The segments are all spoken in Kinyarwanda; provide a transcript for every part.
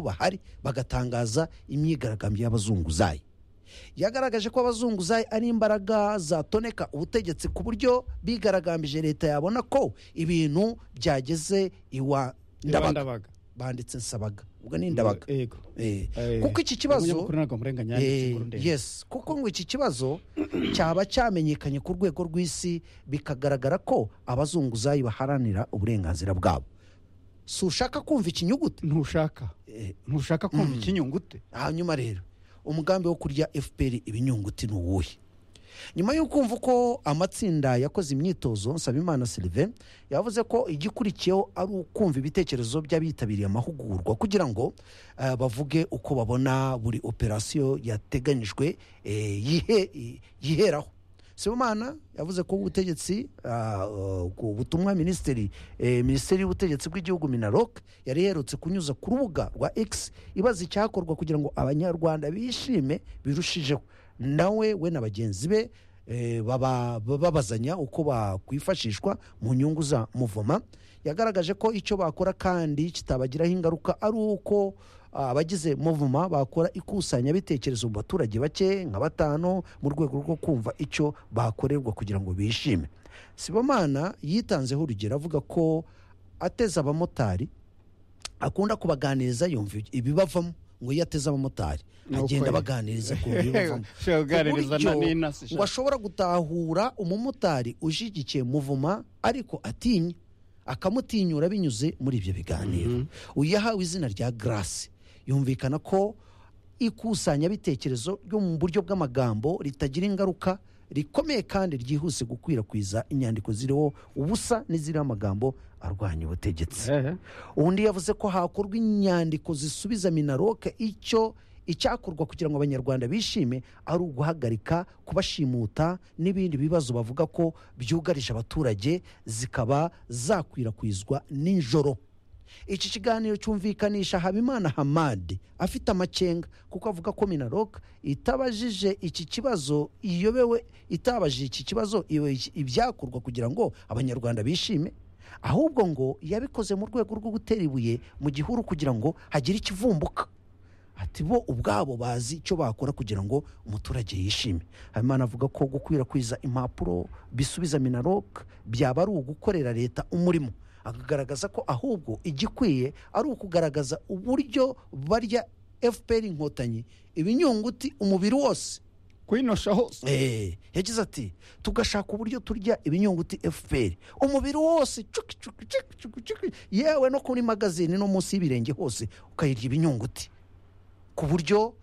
bahari bagatangaza imyigaragambyo y'abazunguzayi yagaragaje ko abazunguzayi ari imbaraga zatoneka ubutegetsi ku buryo bigaragambije leta yabona ko ibintu byageze iwa ndabaga ndabaga banditse nsabaga ubwo ni ndabaga yego Eh, Eh, kuko iki kibazo umunyakuru ntabwo murenganya yanditse Eh, inkuru ndende. yes kuko ngo iki kibazo cyaba cyamenyekanye ku rwego rw'isi bikagaragara ko abazunguzayi baharanira uburenganzira bwabo si ushaka kumva ikinyugute ntushaka Eh, ntushaka kumva ikinyungute hanyuma rero umugambi wo kurya fpr ibinyunguti ni uwuhe nyuma yo kumva uko amatsinda yakoze imyitozo nsabimana sylvain yavuze ko igikurikiyeho ari ukumva ibitekerezo by'abitabiriye amahugurwa kugira ngo eh, bavuge uko babona buri operasiyo yateganyijwe eh, yihe- i- yiheraho sibomana yavuze ko ubutegetsi ah, eh, ku butumwa minisiteri eh, minisiteri y'ubutegetsi bw'igihugu minaloc yari iherutse kunyuza ku rubuga rwa x ibaza icyakorwa kugira ngo abanyarwanda bishime birushijeho nawe we na bagenzi be eh, baba- babazanya uko bakwifashishwa mu nyungu za muvoma yagaragaje ko icyo bakora kandi kitabagiraho ingaruka ari uko abagize muvuma bakora ikusanyabitekerezo mu baturage bake nka batanu mu rwego rwo kumva icyo bakorerwa kugira ngo bishime sibomana yitanzeho urugero avuga ko ateze abamotari akunda kubaganiriza yumva ibibavamo ngo iyo ateze abamotari Ni uko agenda ye. abaganiriza ku bibavamo ushobora kuganiriza na Uburyo nina se ngo ashobora gutahura umumotari ushyigikiye muvuma ariko atinya akamutinyura binyuze muri ibyo biganiro uyu yahawe izina rya garasi yumvikana ko ikusanyabitekerezo ryo mu buryo bw'amagambo ritagira ingaruka rikomeye kandi ryihuse gukwirakwiza inyandiko ziriho ubusa n'iziriho amagambo arwanya ubutegetsi Eh, undi yavuze ko hakorwa inyandiko zisubiza minaroke icyo icyakorwa kugira ngo abanyarwanda bishime ari uguhagarika kubashimuta n'ibindi bibazo bavuga ko byugarije abaturage zikaba zakwirakwizwa nijoro iki kiganiro cyumvikanisha habimana hamadi afite amakenga kuko avuga ko minaroka itabajije iki kibazo iyobewe itabajije iki kibazo iyoboye iki- ibyakorwa kugira ngo abanyarwanda bishime ahubwo ngo yabikoze mu rwego rwo gutera ibuye mu gihuru kugira ngo hagire ikivumbuka ati bo ubwabo bazi icyo bakora kugira ngo umuturage yishime habimana avuga ko gukwirakwiza impapuro bisubiza minarok byaba ari ugukorera leta umurimo akagaragaza ko ahubwo igikwiye ari ukugaragaza uburyo barya fpr inkotanyi ibinyunguti umubiri wose kwinosha hose Eh, yagize ati tugashaka uburyo turya ibinyunguti fpr umubiri wose cuki cuki cuki cuki cuki yewe no kuri magazine no munsi y'ibirenge hose ukayirya ibinyunguti ku buryo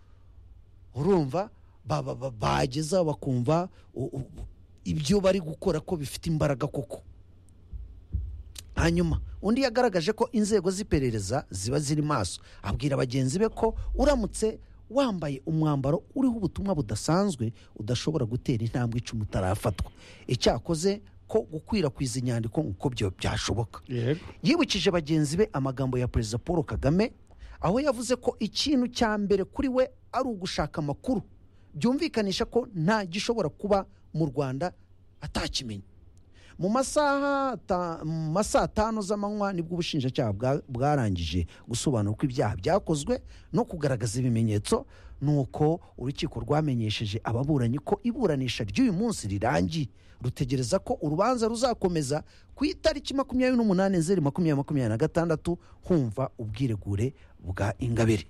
urumva ba- ba- ba- bageza bakumva u- u- ibyo bari gukora ko bifite imbaraga koko hanyuma undi yagaragaje ko inzego z'iperereza ziba ziri maso abwira bagenzi be ko uramutse wambaye umwambaro uriho ubutumwa budasanzwe udashobora gutera intambwe icumu utarafatwa icyakoze ko gukwirakwiza inyandiko nk'uko byo byashoboka yego yibukije bagenzi be amagambo ya perezida paul kagame aho yavuze ko ikintu cya mbere kuri we ari ugushaka amakuru byumvikanisha ko nta gishobora kuba mu rwanda atakimenye mu masaha ta- mu masaha atanu z'amanywa nibwo ubushinjacyaha bwa- bwarangije gusobanura uko ibyaha byakozwe no kugaragaza ibimenyetso nuko urukiko rwamenyesheje ababuranyi ko iburanisha ry'uyu munsi rirangiye rutegereza ko urubanza ruzakomeza ku itariki makumyabiri n'umunani nzeri makumyabiri makumyabiri na gatandatu humva ubwiregure bwa ingabire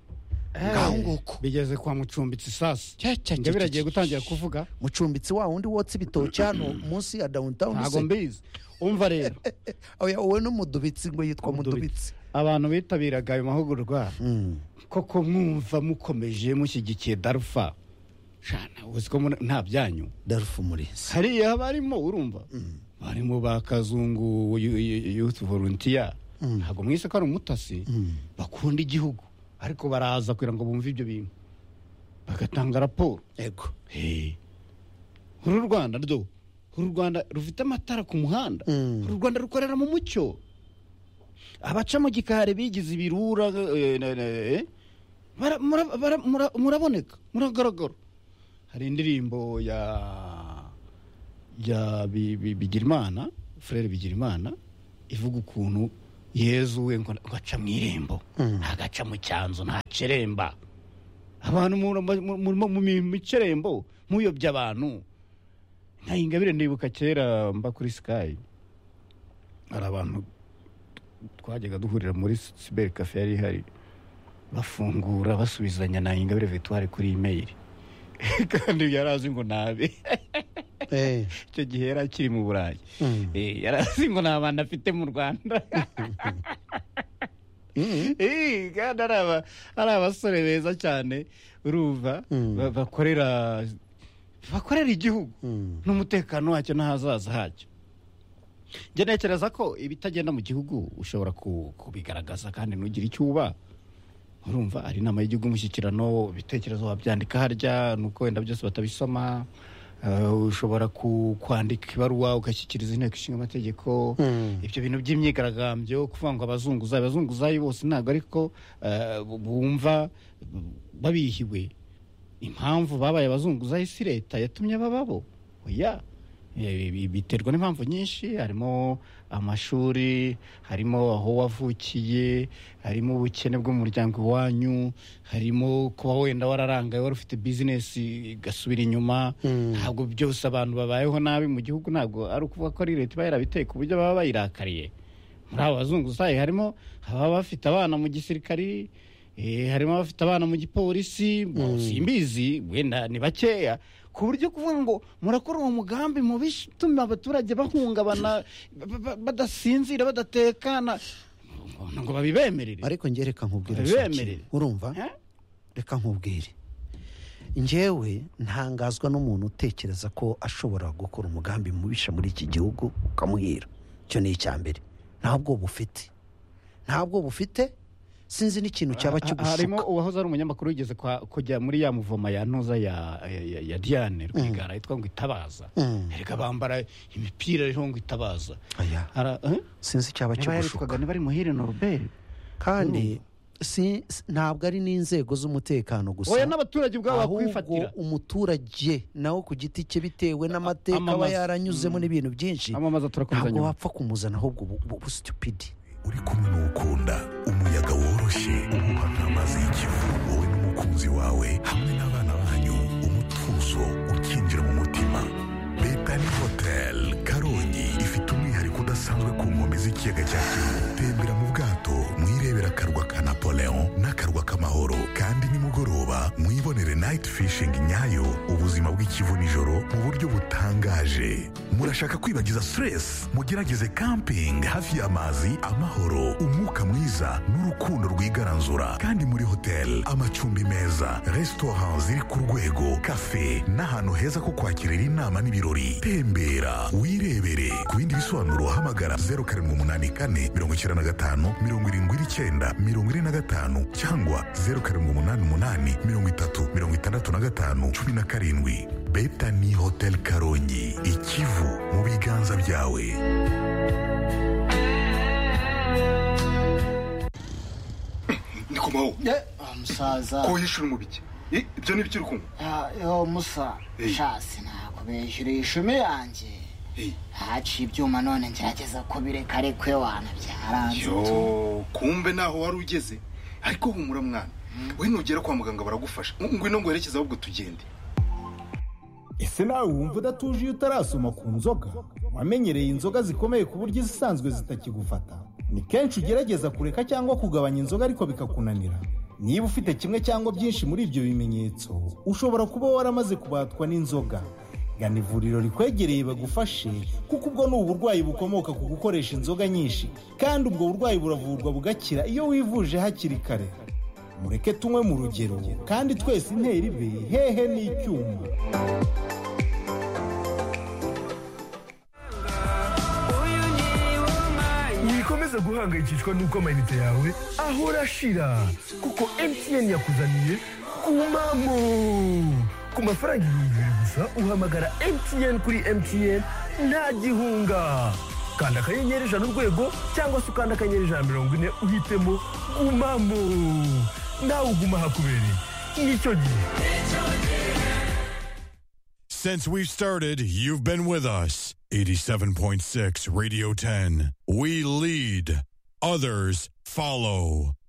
ngaho nguko bigeze kwa mucumbitsi sasi Cya- cya- cya- ingabire agiye cya- gutangira kuvuga mucumbitsi wa wundi wotsa ibitoki hano munsi ya downtown ntabwo se. mbizi umva rero Oya, wowe n'umudubitsi ngo yitwa mudubitsi Umudubitsi. abantu bitabiraga ayo mahugurwa Mm. koko mwumva mukomeje mushyigikiye darufa shana uzi ko muri- nta byanyu darufu murinzi hariya barimo urumva barimo ba kazungu yu- yu- youth volunteer ntabwo mwise ko ari umutasi bakunda igihugu ariko baraza kugira ngo bumve ibyo bintu bagatanga raporo ego Hey. uru rwanda rwo uru rwanda rufite amatara ku muhanda Mm. uru rwanda rukorera mu mucyo abaca mu gikari bigize ibirura eh, na- na- eh, bara- mura- bara- mura- muraboneka muragaragara hari indirimbo ya ya Bi- Bi- bigirimana furere bigirimana ivuga ukuntu yezu we ngo gaca mu irembo ntagaca mu cyanzu ntaceremba abantu mu- mu- mu- mu mi- mu kirembo muyobya abantu nka ingabire ndibuka kera mba kuri sikayi hari abantu twajyaga duhurira muri siberi kafe yari ihari bafungura basubizanya na ingabire victoire kuri imeyiri kandi yari azi ngo nabe Eh, icyo gihe yari akiri mu burayi Mm. Eh, yari azi ngo nta bantu afite mu rwanda mm, Eh, kandi ari aba- ari abasore beza cyane urumva Mm. ba- bakorera bakorera igihugu mm. n'umutekano wacyo n'ahazaza hacyo njye ntekereza ko ibitagenda mu gihugu ushobora ku- kubigaragaza kandi ntugire icyo uba urumva ari inama y'igihugu umushyikirano ibitekerezo wabyandika harya nuko wenda byose batabisoma Eh, ushobora ku- kwandika ibaruwa ugashyikiriza inteko ishinga amategeko Mm. ibyo bintu by'imyigaragambyo kuvuga ngo abazunguzayi abazunguzayi bose ntabwo ariko eh, bumva babihiwe impamvu babaye abazunguzayi si leta yatumye bababo oya Eh, bi- biterwa n'impamvu nyinshi harimo amashuri harimo aho wavukiye harimo ubukene bw'umuryango iwanyu harimo kuba wenda wararangaye wari ufite bizinesi igasubira inyuma Mm. ntabwo byose abantu babayeho nabi mu gihugu ntabwo ari ukuvuga ko ari leta iba yarabiteye ku buryo baba bayirakariye muri abo bazunguzayi harimo ababa bafite abana mu gisirikari eh, harimo abafite abana mu gipolisi mu- simbizi wenda ni bakeya ku buryo kuvuga ngo murakora uwo mugambi mubishe utuma abaturage bahungabana ba- ba- badasinzira badatekana ngo- ngo babibemerere ariko njye reka nkubwire Abemerere. ikintu. urumva Eh? reka nkubwire njyewe ntangazwa n'umuntu utekereza ko ashobora gukora umugambi mubisha muri iki gihugu ukamubwira icyo ni icya mbere ntabwo bufite ntabwo bufite sinzi n'ikintu cyaba Ha- ha- harimo kigushuka uwahoze ari umunyamakuru wigeze kwa- kujya muri ya muvoma ya ntuza ya, ya- ya, ya diane rwigara yitwa ngo itabaza Mm. erega bambara imipira iriho ngo itabaza Aya, Ara- eh? sinzi icyaba niba kigushuka yaritwaga niba ari muhire noroberi kandi si- si- ntabwo ari n'inzego z'umutekano gusa oya n'abaturage ubwabo ahubwo bakwifatira umuturage nawe ku giti cye bitewe n'amateka aba amamaza. yaranyuzemo n'ibintu byinshi amamaza turakomeza ntabwo nyuma wapfa kumuzana ahubwo ubu- ubu stupidi uri kumwe n'uwukunda umuyaga woroshye ububana amazi y'ikivu wowe n'umukunzi wawe hamwe n'abana banyu umutuzo ukinjira mu mutima betani hoteli karongi ifite umwihariko udasanzwe ku nkombe z'ikiyaga cya kivu tembera mu bwato mwirebera akarwa ka napoleon n'akarwa k'amahoro kandi nimugoroba mwibonere nayiti fishingi nyayo ubuzima bw'ikivu nijoro mu buryo butangaje murashaka kwibagiza stress mugerageze camping hafi y'amazi amahoro umwuka mwiza n'urukundo rwigaranzura kandi muri hotel amacumbi meza restaurant ziri ku rwego cafe n'ahantu heza ko kwakirira inama n'ibirori tembera wirebere ku bindi bisobanuro hamagara 0784 95 79 45 cyangwa 0788 30 65 17 betani hotel karongi ikivu mu biganza byawe ndikumaho Eh, wa musaza ko yishyura umubiki I- ibyo ni byo uri kunywa Ah, yo musa Eh. shasi nakubeshyura ishumi yanjye Eh. haciye ibyuma none ngerageza kubireka arekwe wana byaranze tu. yo kumbe naho wari ugeze ariko humura mwana we nugera kwa muganga baragufasha Ng- ngwino nguherekeze ahubwo tugende ese nawe wumva udatuje iyo utarasoma ku nzoga wamenyereye inzoga zikomeye ku buryo izisanzwe zitakigufata ni kenshi ugerageza kureka cyangwa kugabanya inzoga ariko bikakunanira niba ufite kimwe cyangwa byinshi muri ibyo bimenyetso ushobora kuba waramaze kubatwa n'inzoga gana ivuriro rikwegereye bagufashe kuko ubwo ni uburwayi bukomoka ku gukoresha inzoga nyinshi kandi ubwo burwayi buravurwa bugakira iyo wivuje hakiri kare mureke tunywe mu rugero kandi twese intera ibe hehe n'icyuma wikomeza guhangayikishwa n'uko amayinite yawe ahora ashira kuko mtn yakuzaniye kumamo ku mafaranga ibihumbi bibiri gusa uhamagara mtn kuri mtn nta gihunga kanda akanyenyeri ijana urwego cyangwa se ukanda akanyenyeri ijana mirongo ine uhitemo gumamo nawe uguma hakubereye nicyo gihe Since we've started, you've been with us. 87.6 Radio 10. We lead. others follow.